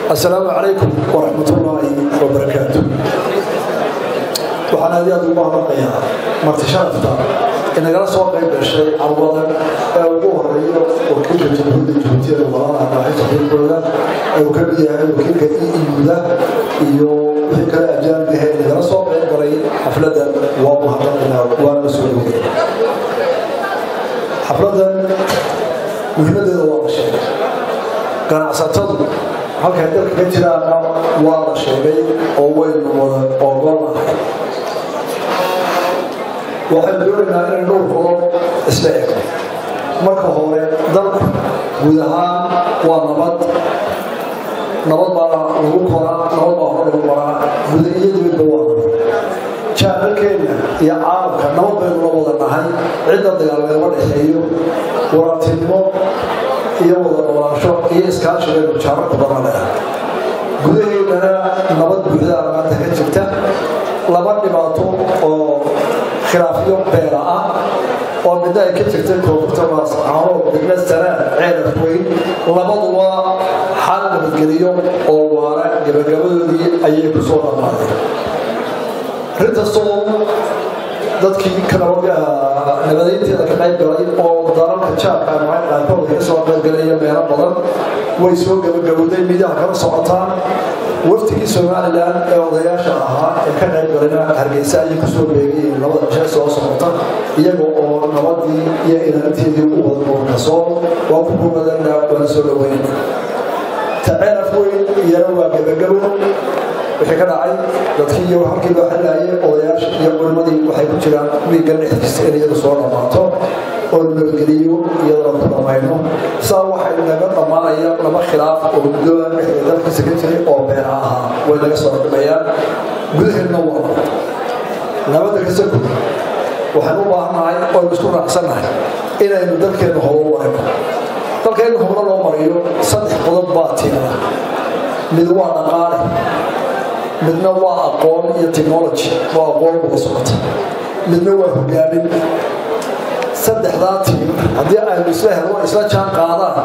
السلام عليكم ورحمة الله وبركاته waxaan aad iyo aad ugu mahadnaqayaa marti sharafta inagala soo qayb gashay carwadan ee ugu horeeyo wakiilka jamhuuriyadda jabuutiyada walalaha dhaaxaysa xilkooda ee uu ka mid yahay wakiilka euda iyo wixii kale ajaanib ahayd inagala soo qayb galay xafladan waa mahadnaqaynaa waana la soo dhowey xafladan muhiimadeeda waa la sheegay ganacsatadu halkay dalka ka jiraana waa la sheegay oo waynu wada ogolahay waxaynu doonaynaa inay dhowr qodob isla ego marka hore dalku guud ahaan waa nabad nabad baa lagu koraa nabad baa hore lagu maraa guda iyo dibadba waa nabad jaaralkeenna iyo caalamka nabad baynu la wada nahay cidda dagaalnagama dhexeeyo waratinimo iyo wada noolaansho iyo iskaashigeenu jaararku badan leh gudaheennana nabad buuxdaa maanta ka jirta laba dhibaato oo khilaafyo beela ah oo midna ay ka jirtay koonfurta maascaano degna sanaan ceelaf weyn labaduba xal nabadgeliyo oo waara gabagabadoodii ayay ku soo dhammaadeen arrintastoo dadkii nabadaynteeda ka qayb galay oo dalalka jaarka ama qaarkood ka soo qaybgalaya meelo badan way soo gabagabowday midaha kala socotaan waftigii somalilan ee odayaasha ahaa ee ka qayb galana hargeysa ayay kusoo beegayeen labada bisha soo socota iyaga oo nabadii iyo ilaalinteedii u wada noolkasoo waa ku kumadana waana soo dhaweyn taceelaf weyn iyana waa gabagabo wixii ka dhacay dadkii iyo halkii loo xalaayay odayaasha iyo culimadii waxay ku jiraan wiiggan dhexdiisa in iyadu soo dhammaato oo nabadgeliyo iyadana ku dhammayno saa waxay naga dhammaanaya laba khilaaf oo muddoa dhexda dalkiisa ka jiray oo beera ahaa way naga soo dhimayaan gudaheedna waa nabadda ka soo guda waxaynu u baahannahay oynu isku raacsannahay inaynu dalkeenna horo warayno dalkeenna hore loo mariyo saddex qodob baa tiimada mid waa dhaqaale midna waa aqoon iyo technology waa aqoon uga socota midna waa hogaamin saddexdaa tiim haddii aynu isla helno isla jaan qaadaan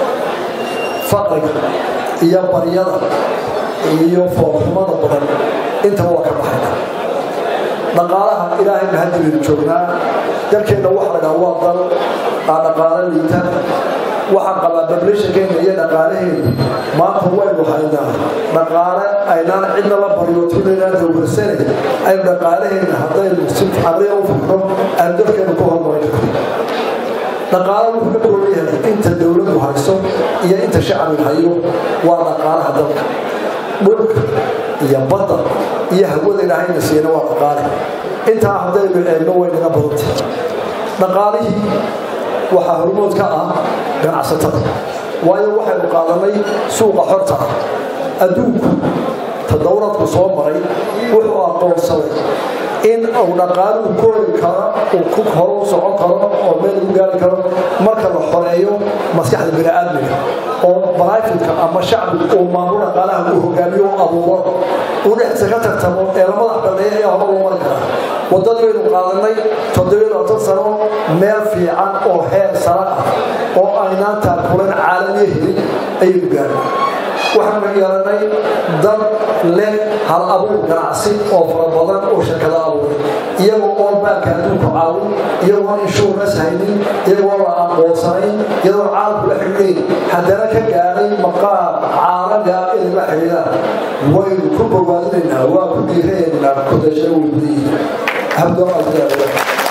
faqriga iyo baryada iyo foolxumada badan intaba waa ka baxayna dhaqaalaha ilaahay mahaddi baynu joognaa dalkeenna waxa la dhaha waa dal aa dhaqaalo liita waxaan qabaa bablishankeena iyo dhaqaalaheena maanta waynu haynaa dhaqaale aynaan cidna la baryootinanaan dowgarsanay aynu dhaqaalaheena haddaynu si cabriya u fikro aynu dalkeena ku hormarin karno dhaqaalo wuxuu ka kooban yahay inta dowladdu hayso iyo inta shacbiga hayo waa dhaqaalaha dalka dhulka iyo badda iyo hawada ilaahayna siina waa dhaqaale intaa haddaynu eegno way naga badantay dhaqaalihii waxaa hormood ka ah ganacsatada waayo waxaynu qaadanay suuqa xorta ah adduunku tadowradku soo maray wuxuu aqoonsaday in uu dhaqaaluhu koori karo uu ku horu socon karo oo meel lagu gaari karo marka la xoreeyo maskaxda bini'aadmiga oo baraafitka ama shacbigu uu maamulo dhaqaalaha uu hogaamiyo u abuuro uu dhexdiisa ka tartamo ee la madax banneeya ayaa hore loo mari karaa waddadii baynu qaadanay toddobiyo labaatan sano meel fiican oo heer sare ah oo aynaan taakulan caalamiya helin ayaynu gaaray waxaanu yeelanay dad leh hal abuur ganacsi oo fara badan oo shirkado abuuray iyagoo oon baanka adduunku caawin iyagoon inshuurnas haynin iyagoo la aqoonsanayn iyagoo caalamku la xidhiidhayn haddana ka gaadhay maqaam caalamiga inay la xidhiidhaan waynu ku bogaadinaynaa waa ku dhiiraynaa ku dashana way gudayihiin habdo aldaada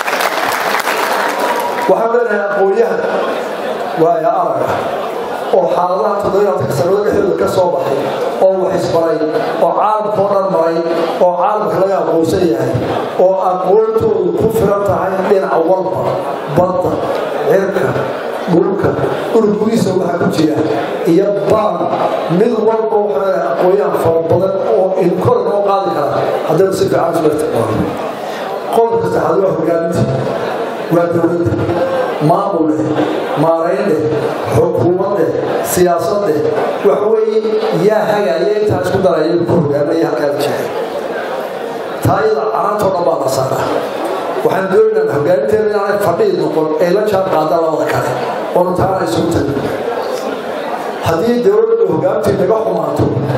waxaan leenahay aqoonyahan waaya araga oo xaaladaha toddobayaadka sanado dhexdooda ka soo baxay oo wax isbaray oo caalamkao dhan maray oo caalamka laga aqoonsan yahay oo aqoontoodu ku filan tahay dhinac walba badda cirka dhulka dhulgudiisa waxa ku jira iyo baan mid walba waxaa leedahay aqoonyahan fara badan oo inkor noo qaadi kara haddaynu si fiican isula isticmaalo qodobka saxaad waa hogaaminta waa dowladda maamul leh maarayn leh xukuumad leh siyaasad leh waxa weeye yaa hagaya intaa isku daraya ku hogaaminaya halkaas jecel taayada carantoo dhan baa la saaraa waxaan doonaynaa hogaaminteena inaanay fadhiid noqon ee la jaan qaada labada kale oonu taana isugu tagin haddii dowladda hogaamintii naga xumaato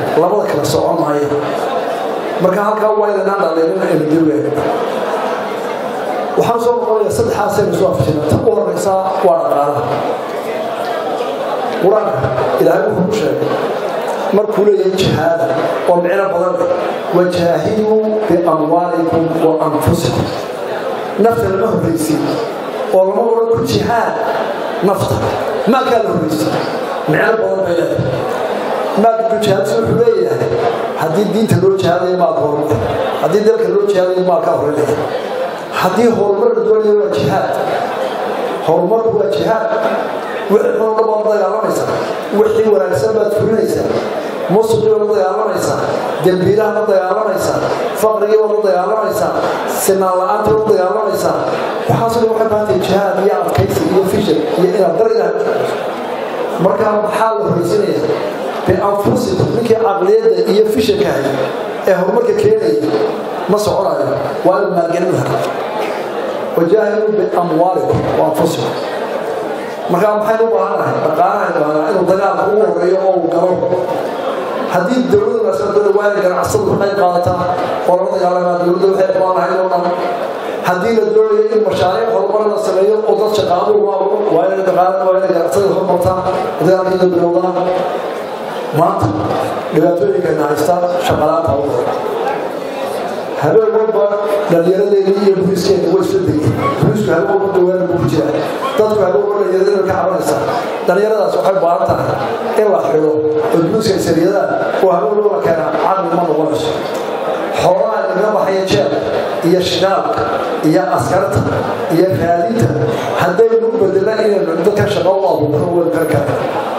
marka halkaa waa inanaan dhaleelin aynu dibgeena waxaan soo noqonaya saddexaasaynu soo afjina ta u horeysa waa dhaqaalaha qur-aanka ilaahay wuxuu ku sheegay markuu leeyahay jihaada oo micno badan leh wajaahiduu biamwaalikum wa anfusikum nafta lama horreysiin oo lama odhan ku jihaad nafta maalkaa la horreysiin micno badan bay leedahay maalka ku jihaadsi wuxuu leeyahay haddii diinta loo jihaadayo maalka horumar haddii dalka loo jihaadayo maalkaa horeynaya haddii horumar la doonayo waa jihaad horumarku waa jihaad wixii xunna baad dagaalamaysaa wixii wanaagsan baad fulinaysaa musuqii baad la dagaalamaysaa dembiilaha la dagaalamaysaa faqrigii baad la dagaalamaysaa sinaan la-aanta la dagaalamaysaa waxaasoo dhan waxay baantay jihaad iyo adkaysi iyo fishir iyo inaad dar ilaah markaa maxaa la horeysinaya bianfusikum ninkii caqliyadda iyo fishirka hay ee horumarka keenaya ma soconayo waa in maalgelin helo wajaahiduu biamwaalikum wa anfusikum markaa maxaynu u baahannahay dhaqaalaha baahnaa inuu dagaalka ugu horeeyo oo uu galo haddii dowladda maasmadada waa inay ganacsadu ka qayb qaadataa oo lala dagaalamaa dowladda waxay qabaan lahayd oo dhan haddii la doonayo in mashaariic horumar la sameeyo oo dad shaqaalo ugu abuuro waa inay dhaqaala waa inay ganacsada horumartaa dagaalkiina bilowdaa maanta dhibaatooyinkayna haystaa shaqalaanta ugu hore habeen walba dhallinyaradeedii iyo buriskeeda way isla degeen burisku habeen walba dawaana buu ku jiraa dadku habeen walba dhallinyarada ka cabanaysaa dhallinyaradaas waxay baahan tahay in la xidho oo buruska ay sariyadaan oo habeen walba la keenaa caqli ma noqonayso xoolaha inaga baxaya jeel iyo shidaalka iyo askarta iyo raadinta haddaynu u bedelna inaynu dadka shaqo u abuurno waynu kar kara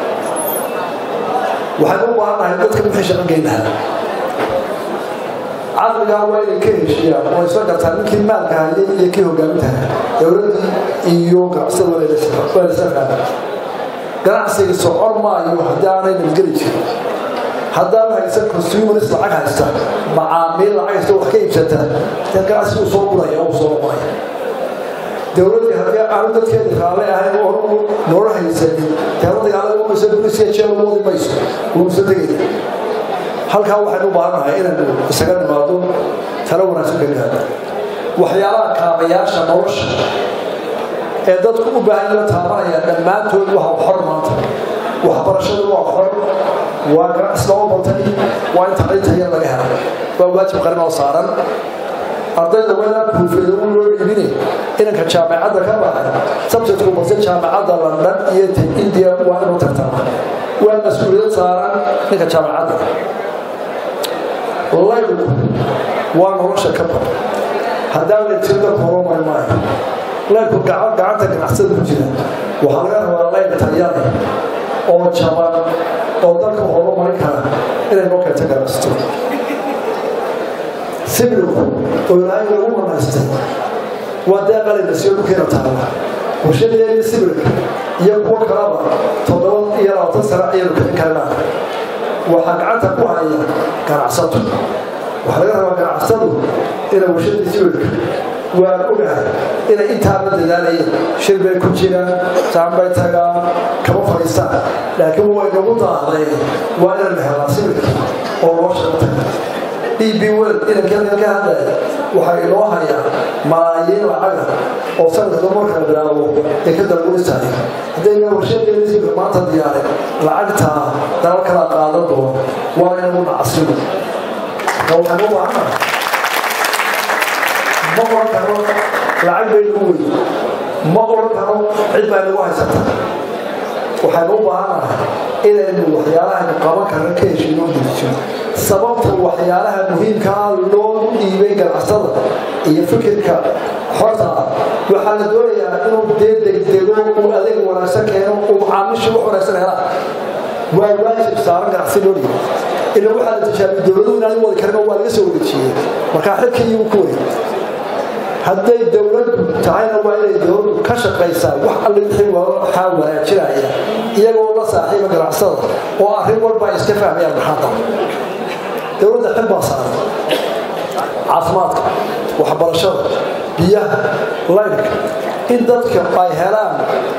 waxaynu u baahannahay dadka wixii shaqo geyn lahaa caqligaa waa inay ka heshiiyaan oo isla gartaa ninkii maalka hayay iyo kii hogaamintaha dowladdii iyo ganacsada waa lasla fahma ganacsiga socon maayo haddii aanay nabadgeli jirin haddaad haysa consumers lacag haysta macaamiil lacag haysta wax ka iibsata dee ganacsigu soo guraya oo soo noqonaya dowladda haddii aanu dadkeeda raalle ahayn oo noola haysanin dee la dagaalada umaysa bulisiya jeel wadi mayso wuusa tegaya halkaa waxaynu u baahannahay inaynu isaga nimaado talo wanaagsan ka gaadho waxyaalaha kaabayaasha nolosha ee dadku u baahan la taabanaya dhammaantood waa xor maanta waxbarashadu waa xor waa ganacsi loo batay waa in tacliinta yar laga helo waa waajib qarin oo saaran ardayda waa buufeeda u loo dhiibinay inanka jaamacadda ka baxay sabjadku balse jaamacadda london iyo india waa inuu tartama waa mas-uuliyad saaran ninka jaamacadda laygu waa nolosha ka bar haddaan la jirda koromay maayo laydku gacanta ganacsada ku jira waxaa laga rabaa layd tayane oo jaban oo dalka horumarin kara inay noo keento ganacsato sibilku oo ilaahay lagu manaystay waa dee qalayna siyo dhulkeena taala warshadeedii sibilka iyo kuwo kalaba toddoba iyo labaatan sano ayaynu kicin karnaa waxaa gacanta ku haya ganacsato waxaa laga rabaa ganacsadu inay warshadii sibilka waan ogahay inay intaaba dadaalayeen shir bay ku jiraan saan bay tagaan kama fadhiistaan laakiin way nagu daahday waa inaan helaa sibilka oo loo shaqo taga d b wel inankeeda ka hadlaya waxaa inoo hayaa malaayiin lacaga oo sanadka marka bilaabo ee ka dalgulisahay haddayna warshadeeda sibilka maanta diyaarin lacagtaa dalal kala qaadan doono waa inagu nacasimo waxaan u baahanahay ma oran karo lacag bay nagu wey ma oran karo cid baa nagu haysata waxaynu u baahannahay inaynu waxyaalahan qaban karna ka heshiino diriso sababta waxyaalaha muhiimkaa loo dhiibay ganacsada iyo fikirka xorta ah waxaa la doonayaa inuu dee degdego uu adeeg wanaagsan keeno uu macaamiisha wax wanaagsan helaan waa waajib saaran ganacsi loo dhiibay ila waxaa la tijaabiye dowladuhu inaan wadi karin oo waa laga soo wareejiyey markaa xilka iyagu ku wareeg hadday dowladdu tahayna waa inay dowladdu ka shaqaysaa wax alle wixii waxaa wanaajinaya iyagoo la saaxiiba ganacsada oo arrin walba ay iska fahmayaan maxaada dowladda xil baa saaran caafimaadka waxbarashada biyaha laydhka in dadka ay helaan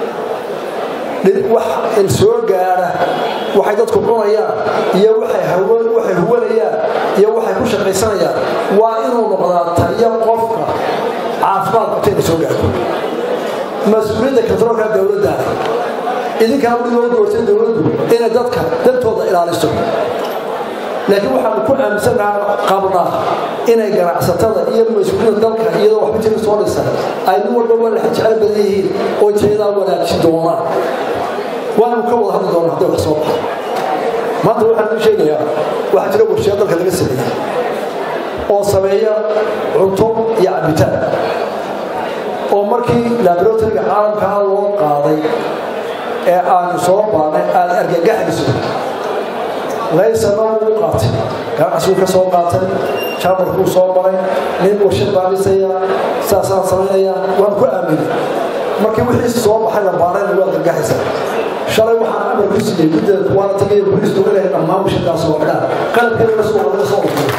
wax soo gaara waxay dadku cunayaan iyo waxay huwanayaan iyo waxay ku shaqaysanayaan waa inuu noqdaa taliyo qofka caafimaad qabtayna soo gaarto mas-uuliyadda katroolka dowladda idinkaa weli loo doortay dowladdu inay dadka dantooda ilaaliso laakiin waxaanu ku aaminsannaha qabnaa inay ganacsatada iyo mas-uuliyadda dalka iyadoo waxba jira soo dhisa ay nin walba walax jecel badan yihiin oo jeedaa wanaajin doonaan waanu ka wada hadli doonaa hadday wax soo baxo maanta waxaan u sheegayaa waxaa jira warshiya dalka laga sameeyey oo sameeya cunto iyo cabitaan oo markii laboratoryga caalamkaa loo qaaday ee aanu soo baanay aada argagaxayso laysana uu qaatay ganacsiguu ka soo qaatay jaamarkuu soo maray nin warshad baadhisaya saasaan samaynaya waan ku aaminay markii wixii soo baxay la baarayna waa argagaxaysa shalay waxaan amar ku siiyey guddeeda waana tagaya booliisku inay dhammaan warshadaas oo dhaan qalabkeeda soo laga soo dhufay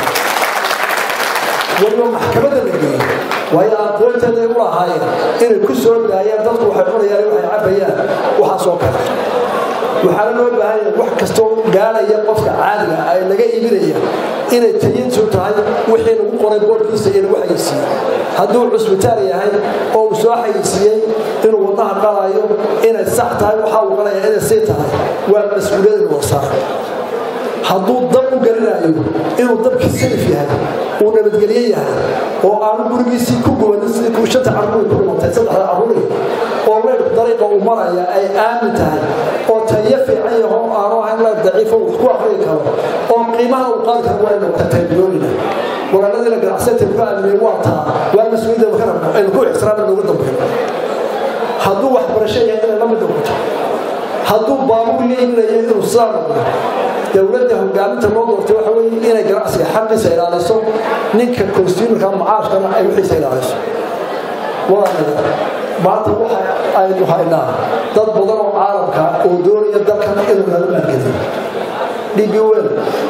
waliba maxkamadda la geeyey waayo aqoonteeda ay u lahaayeen inay ku soo daayaan dadku waxay cunayaan waxay cabayaan waxaasoo kale waxaana loo baahan yahay wax kastoo gaaraya qofka caadiga ay laga iibinaya inay tayintu tahay wixii lagu qoray boorkiisa iyo lagu xayeysiiyey hadduu cusbitaal yahay oo uu soo xayeysiiyey inuu wadnaha qalayo inay sax tahay waxaa uu qalaya inay sii tahay waa mas-uuliyad inuu saaray hadduu dab u gelinayo inuu dabkii salif yahay uu nabadgelye yahay oo aanu gurigiisii ku gubanin shanta carruur ku dhimatay saddexda carruuri oo leyr dariiqa uu maraya ay aamin tahay oo tayo fiican yaho aanu ahayn leyr daciifo wax ku akhriyi karo oo qiimaha uu qaadi karo waa inuu taybyoonina walaaladiina ganacsata ku aaminay waa taa waa mas-uuliyadda ka rabno aynu ku ixtiraamna noogu dambayno hadduu waxbarasho yahay inay la mid noqoto hadduu baabuur leeminayo inuu sidaa noqdo dowladda hogaaminta loo doortay waxa weeye inay ganacsiga xaqiisa ilaaliso ninka consumerka macaashkana ay wixiisa ilaaliso walaalayaal maanta waxa aynu haynaa dad badan oo caalamka oo doonaya dalkan inuu nala maalgeliyo dhibi weyn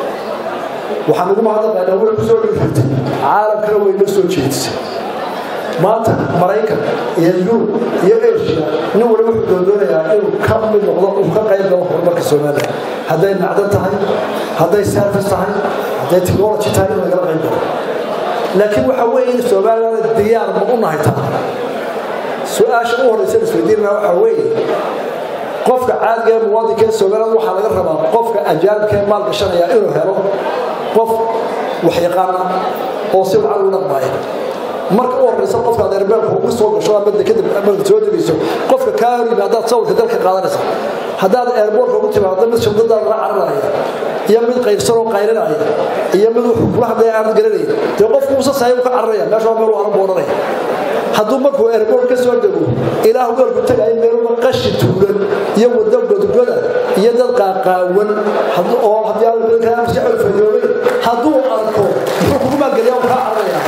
waxaan ugu mahadnaqaynaa way ku soo dhigirtay caalamkana way noo soo jeedisay maanta maraykan iyo yurub iyo asia nin waliba wuxuu doondoonayaa inuu ka mid noqdo uu ka qayb galo horumarka soomaaliya hadday macdan tahay hadday service tahay hadday technology tahay in lagala qayb galo laakiin waxa weeye in soomaaliyana diyaar ma u nahay taa su-aasha u horeysa isweydiinana waxa weeye qofka caadiga ee muwaadinka ee soomaaliyada waxaa laga rabaa qofka ajaanibka ee maal gashanaya inuu helo qof waxyaqaana oo si wacan u dhaqmaaya marka u horeysa qofka adeerbeelka ugu soo gasho ama kadib marka soo degayso qofka kaa hor yimaadaad sawirka dalka qaadanaysa haddaad eerboorka ugu timaado mid shamdadaada la cararaya iyo mid qaybsan oo qaylinaya iyo mid kula hadlaya aanad garanayn dee qofku uusa sahay ka cararaya meesha waa meel aanan boodhanaya hadduu markuu eerboor ka soo dego ilaah goolku tagayo meeluba qashi tuulan iyo wado godgoda iyo dad qaaqaawan oo haddii aan maskaxda fayoobay hadduu arko muxuu kugu maalgeliya uu kaa cararaya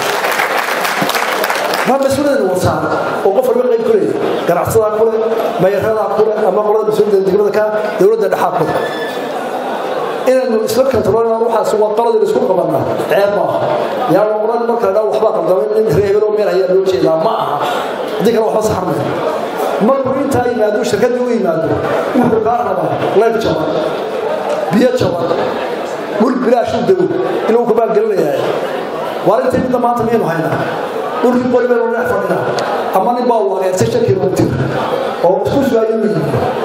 ma mas-uuliyadna wasaar oo qof walba qayb ku leeyahay ganacsadaa kule mayaradaa kule ama qolada mas-uuliyadda degmada ka dowladda dhexaa kule inaynu isla kantaroolna waxaas waa qaladii isku qabanaa ceeb maaha yaa la odhan marka la dhaa waxbaa qaldamay in reebel oo meel ayaa loo jeedaa ma aha haddii kale waxba saxar maya markuu intaa yimaado shirkaddii u yimaado wuxuu kaa rabaa leyr jaban biyo jaban dhul bilaashuu dego inuu ku maalgelinayaa waa intii midda maanta miyaynu haynaa dhulkii qori baynu dhex fadhinaa ama nin baa wareersay shan kilomitir oo isku sugaayuu yimi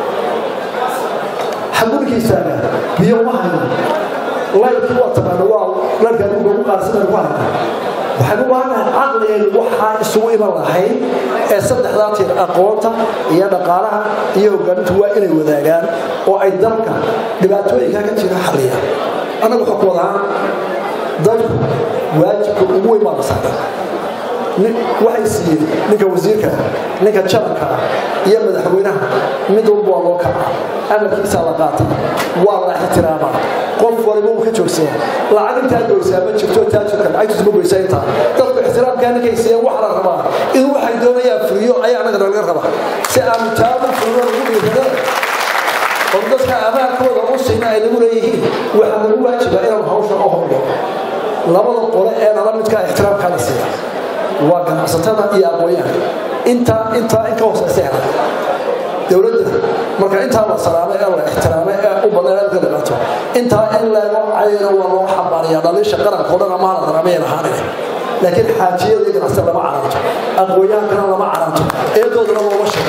xagurkiisaaga biyo ma hayno layrkii waa taqaana waa layrka adduunka ugu qaarsanaynu ku hayna waxaynu u baahanahay caqligeenu waxaa isugu iman lahayd ee saddexdaa tiir aqoonta iyo dhaqaalaha iyo hogaamintu waa inay wadaagaan oo ay dalka dhibaatooyinka ka jira xalliyaan annagu xukumad ahaan dadku waajibka ugu weyn baa la saaray waxay siiyeen ninka wasiirka ninka janabka iyo madaxweynaha mid walba waa loo kaca amarkiisaa la qaata waa la ixtiraamaa qof waliba uu ka joogsadaa lacag intaa goysaa ma jirto taajirka lacagtiisu ma goysaa intaa dadku ixtiraamkaa ninkay siiyeen waxa la rabaa in waxay doonayaan fuliyo ayaa annaga laga rabaa si aanu taabu fuliyo lagu dhiiradeen oo dadka amaankooda u siina ay nagu leeyihiin waxaa lagu waajibaa inaanu hawsha u hordo labada qole ee nala midkaa ixtiraamkaa la siiya waa ganacsatada iyo aqoonyaha intaa intaa in ka hooseysa hela dowladda marka intaa la salaamay ee la ixtiraamay ee u badan ka dhibaato intaa in leego cayana waa loo xambaariyaa dhaliisha qaranka o dhan ama haladan ama yarahaanaya laakiin xaajiyada iyo ganacsatada lama caranto aqoonyaankana lama caranto eedoodana looma sheego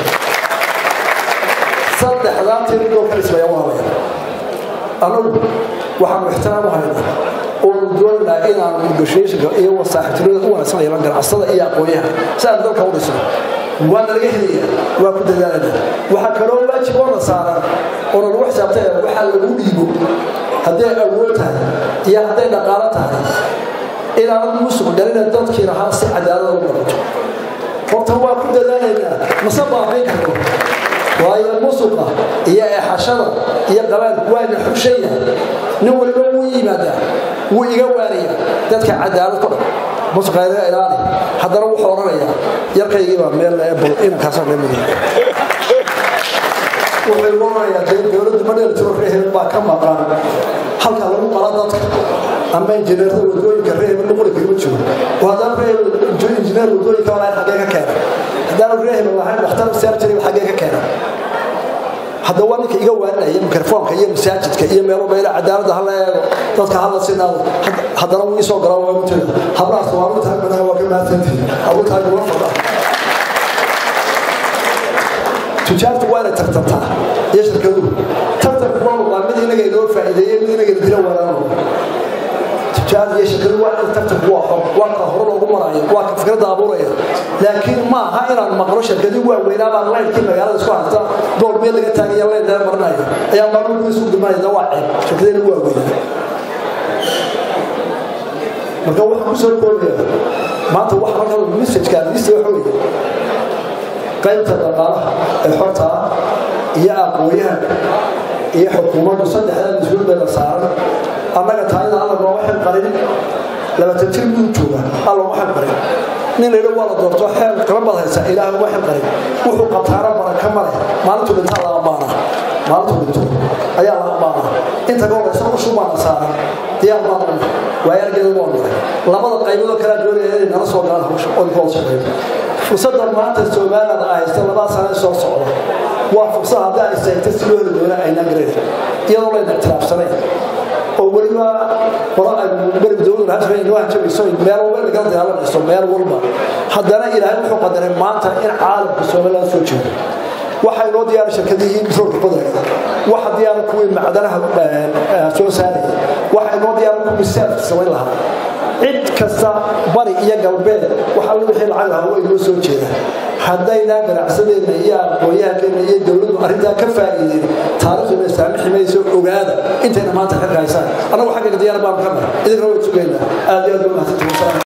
saddexdaa tiridoo ka dhismaya waa laya annagu waxaanu ixtiraam u haynaa oonu doonaynaa inaanu negotiationka iyo wasaaxiibtinimada u wanaagsan yeelan ganacsada iyo aqoonyaha si aan dalka u dhisno waa nalaga helaya waa ku dadaalana waxaa kaloo waajib oo na saaran oo nalagu xisaabtaya waxaa lagu dhiibo hadday awood tahay iyo hadday dhaqaalo tahay inaanad musuq dhalina dadkii lahaa si cadaalada u noqoto horta waa ku dadaalaynaa mase baabayn karto waayo musuqa iyo eexashada iyo qabaanku waana xushaya nin waliba wuu yimaadaa wuu iga waaniya dadka cadaalad ku dhan musuqa inaga ilaali haddana wuxuu odhanayaa yarkaygii baa meel ebol inankaasoo meel mudiya wuxuu odhanayaa dee dowladdu ma dheeltiro reehel baa ka maqan halka lagu qala dadka ama injineerada wadooyinka reehel nuquli kagama jiro oo haddana reehel injineer wadooyinka walaal xaggee ka keena haddaanu reehel lahayn dhakhtar sarjari xaggee ka keena hadda waa ninka iga waaninaya mikrofoonka iyo masaajidka iyo meelo meelo cadaaladda hala eego dadka hala sinaado haddana wuu isoo galaa waa muteda hablaas waa mid tahay madaha waa ka mahadsantihi abu tahay kula fadha tujaartu waa inay tartantaa iyo shirkaduhu tartanku waa waa mid inaga inoo faa'iideeyey mid inaga dila walaalo tujaar iyo shirkaduhu waa in tartanku waa xor waa ka hore loogu maraayo waa ka fikradda abuuraya laakiin ma aha inaan maqlo shirkadii waaweynaa baa laynkii magaalada isku haysta bool meel laga taagaya leen dheer marinayo ayaa maalmuhu isku dhimanaya waa ceeb shirkadeena waaweynaa marka waxaan kusoo koobaya maanta waxa marka messajka lista waxa weeye qaybta dhaqaalaha ee xorta ah iyo aqooyahanka iyo xukuumaddu saddexdaa mas-uul bay la saaran annaga taayada alla nooma xil qarin labaatan jir buu jooga alla uma xil qarin nin layidha waa la doorto xeel qaban baad haysaa ilaahay uma xil qarin wuxuu qabtaana baraka ma leh maalintuu dhintaa la ammaanaa maalintuu dhinto ayaa la ammaanaa inta ka horeysa ushu baana saaran diyaar baan u waayargeeda waa nahay labada qayboodoo kalea doonaya inay nala soo galaan hawsha oo inkooda shaqeeyo fursadda maanta somaliland ay haysta labada sano soo socda waa fursad haddii ay seegta si loo heli doona aynaan garayn iyadoo layna ictiraafsanayn oo weliba qora ay berig dowladu hajbay inoo hanjabayso meel walba lagala dagaalanayso meel walba haddana ilaahay wuxuu qadaray maanta in caalamka somaliland soo jeedo waxaa inoo diyaara shirkadihii petroolka badaya waxa diyaara kuwii macdanaha soo saaraya waxa inoo diyaara kuwii seefka samayn lahaa cid kasta bari iyo galbeed wax alle wixii lacag lahaa way inoo soo jeedaan haddaynaa ganacsadeenna iyo aqoonyahankeenna iyo dowladdu arrintaa ka faa'iideen taariikhduna saamixi mayso ogaada intayna maanta xilka haysaan annagu xaggaga diyaar baanu ka nahay idinkana way sugaynaa aad iyo aad u mahadsantihiin